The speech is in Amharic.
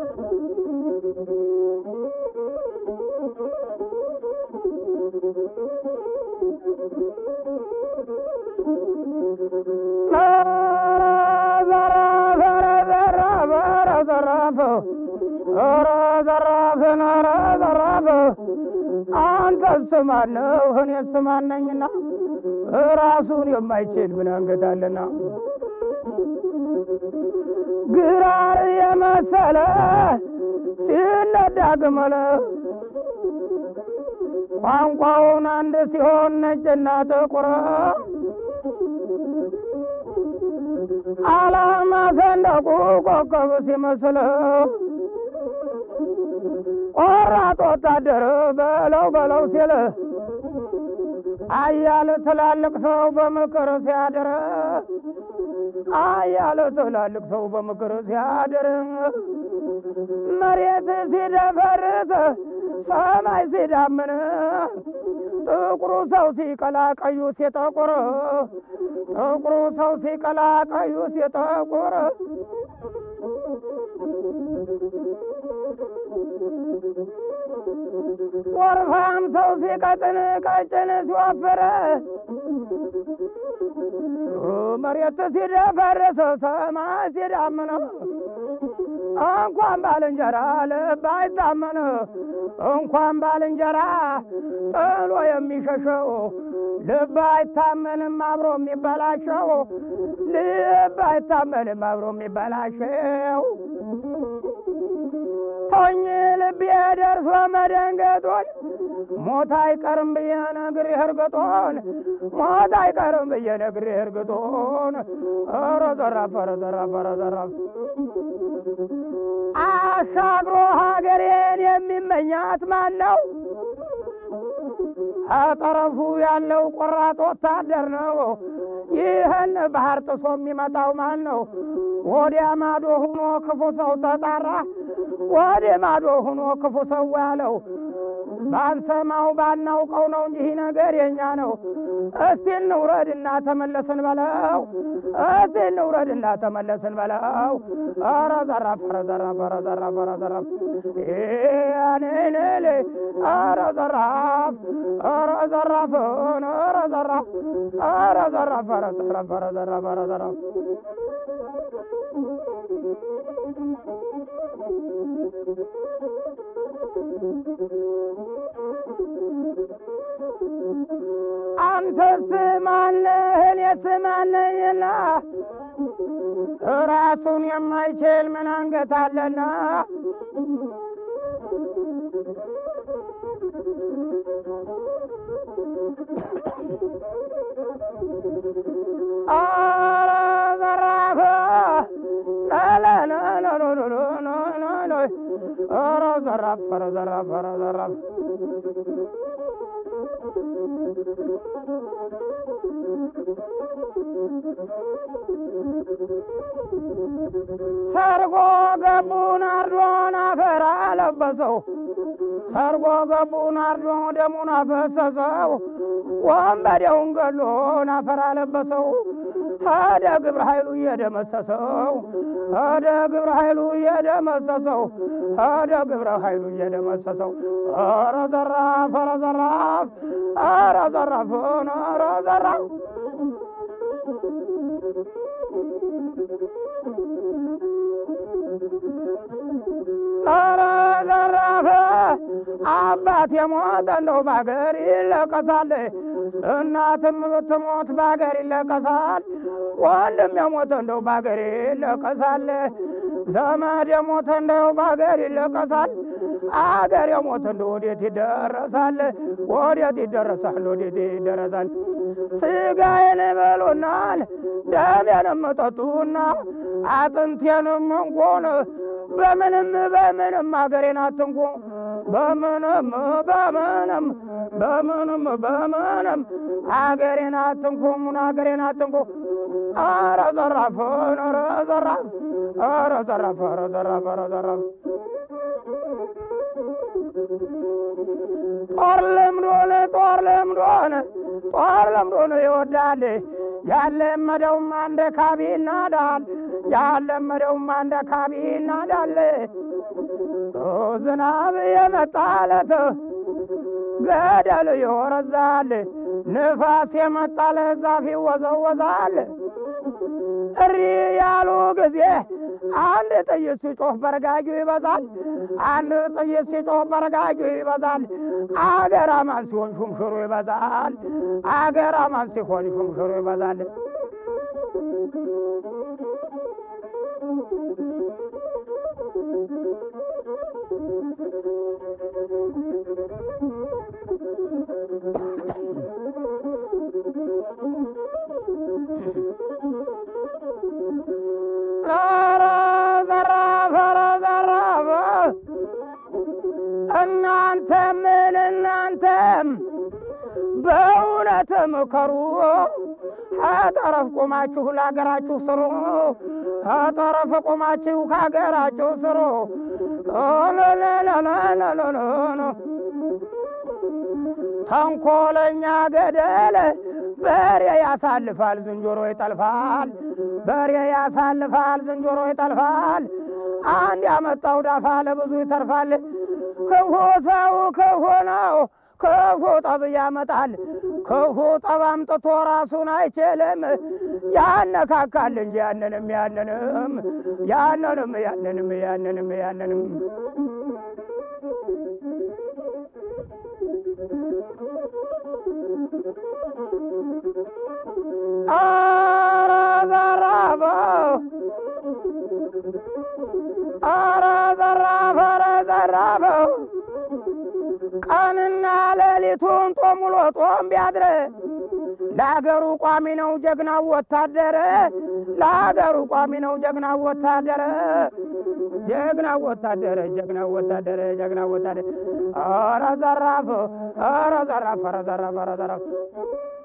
አንተስ ማነው? እኔስ ማነኝና ራሱን የማይችል ምን አንገት አለና ግራር የመሰለ ሲነዳ ግመለ ቋንቋውን አንድ ሲሆን ነጭና ጥቁር አላማ ሰንደቁ ኮከብ ሲመስል ቆራጥ ወታደር በለው በለው ሲል አያል ትላልቅ ሰው በምክር ሲያድር አያል ትላልቅ ሰው በምክር ሲያድር መሬት ሲደፈርስ ሰማይ ሲዳምን ጥቁሩ ሰው ሲቀላ ቀዩ ሲጠቁር ጥቁሩ ሰው ሲቀላ ቀዩ ሲጠቁር ወርፋም ሰው ሲቀጥን ቀጭን ሲወፍር መሬት ሲደፈርስ ሰማይ ሲዳምን እንኳን ባልንጀራ ልብ አይታመን እንኳን ባልንጀራ ጥሎ የሚሸሸው ልብ አይታመንም አብሮ የሚበላሸው ልብ አይታመንም አብሮ የሚበላሸው ቶኝ ልቤ ደርሶ መደንገጦን ሞት አይቀርም ብዬ ነግሬህ እርግጦን ሞት አይቀርም ብዬ ነግሬህ እርግጦን ኧረ ዘራፍ ኧረ ዘራፍ ኧረ ዘራፍ አሻግሮ ሀገሬን የሚመኛት ማን ነው? አጠረፉ ያለው ቆራጥ ወታደር ነው። ይህን ባህር ጥሶ የሚመጣው ማን ነው? ወዲያ ማዶ ሁኖ ክፉ ሰው ተጣራ፣ ወዲያ ማዶ ሁኖ ክፉ ሰው ያለው ባንሰማው ባናውቀው ነው እንጂ ይህ ነገር የኛ ነው። እስቲ እንውረድና ተመለስን በለው፣ እስቲ እንውረድና ተመለስን በለው። ኧረ ዘራፍ ኧረ ዘራፍ ኧረ ዘራፍ ኧረ ዘራፍ ያኔኔሌ ኧረ ዘራፍ ኧረ ዘራፍን ኧረ ዘራፍ ኧረ ዘራፍ ኧረ ዘራፍ ኧረ ዘራፍ ኧረ ዘራፍ አንተስ ማነህ? እኔስ ማነኝና ራሱን የማይችል ምን አንገት አለና ኧረ ዘራፍ ኧረ ዘራፍ ኧረ ዘራፍ ኧረ ዘራፍ ሰርጎ ገቡን አርዶን አፈር አለበሰው ሰርጎ ገቡን አርዶ ደሙን አፈሰሰው ወንበዴውን ገሎን አፈር አለበሰው ሄደ ግብረ ኃይሉ እየደመሰሰው ሄደ ግብረ ኃይሉ እየደመሰሰው ሄደ ግብረ ኃይሉ እየደመሰሰው ኧረ ዘራፍ ኧረ ዘራፍ ኧረ ዘራፍን ኧረ ዘራፍ ኧረ ዘራፍ አባት የሞተ እንደው ባገር ይለቀሳል፣ እናትም ብትሞት ባገር ይለቀሳል፣ ወንድም የሞተ እንደው ባገር ይለቀሳል፣ ዘመድ የሞተ እንደው ባገር ይለቀሳል። አገር የሞተ እንደው ወዴት ይደረሳል? ወዴት ይደረሳል? ወዴት ይደረሳል? ስጋዬን በሉናል ደሜንም ጠጡና አጥንቴንም እንኮን በምንም በምንም አገሬን አትንኩ በምንም በምንም በምንም በምንም አገሬን አትንኩ አገሬን አትንኩ። ኧረ ዘራፍን ኧረ ዘራፍ ኧረ ዘራፍ ኧረ ዘራፍ ኧረ ዘራፍ ጦር ለምዶን ጦር ለምዶን ጦር ለምዶን ይወዳል ያለመደውም አንደ ካቢ ይናዳል ያለመደውም አንደ ካቢ ይናዳል ዝናብ የመጣለት ገደል ይወረዛል፣ ንፋስ የመጣለት ዛፍ ይወዘወዛል። እሪ ያሉ ጊዜ አንድ ጥይት ሲጮህ በረጋጊው ይበዛል። አንድ ጥይት ሲጮህ በረጋጊው ይበዛል። አገር አማን ሲሆን ሹምሽሩ ይበዛል። አገር አማን ሲሆን ሹምሽሩ ይበዛል። ኧረ ዘራፍ ኧረ ዘራፍ እናንተም ምን እናንተም በእውነት ምከሩ ጠረፍ ቆማችሁ ለሀገራችሁ ስሩ ጠረፍ ቆማችሁ ከሀገራችሁ ስሩ ለለለለለለለ ተንኮለኛ ገደል በሬ ያሳልፋል፣ ዝንጀሮ ይጠልፋል። በሬ ያሳልፋል፣ ዝንጀሮ ይጠልፋል። አንድ ያመጣው ዳፋ ለብዙ ይተርፋል። ክፉ ሰው ክፉ ነው፣ ክፉ ጠብ ያመጣል። ክፉ ጠብ አምጥቶ ራሱን አይችልም። ያነካካል እንጂ ያንንም ያንንም ያንንም ያንንም ያንንም ያንንም ኧረ ዘራፍ ኧረ ዘራፍ ኧረ ዘራፍ ቀንና ሌሊቱን ጦም ውሎ ጦም ቢያድር ለአገሩ ቋሚ ነው ጀግናው ወታደር ለአገሩ ቋሚ ነው ጀግናው ወታደር ጀግናው ወታደር ጀግናው ወታደር ጀግናው ወታደር ኧረ ዘራፍ ኧረ ዘራፍ ኧረ ዘራፍ ኧረ ዘራፍ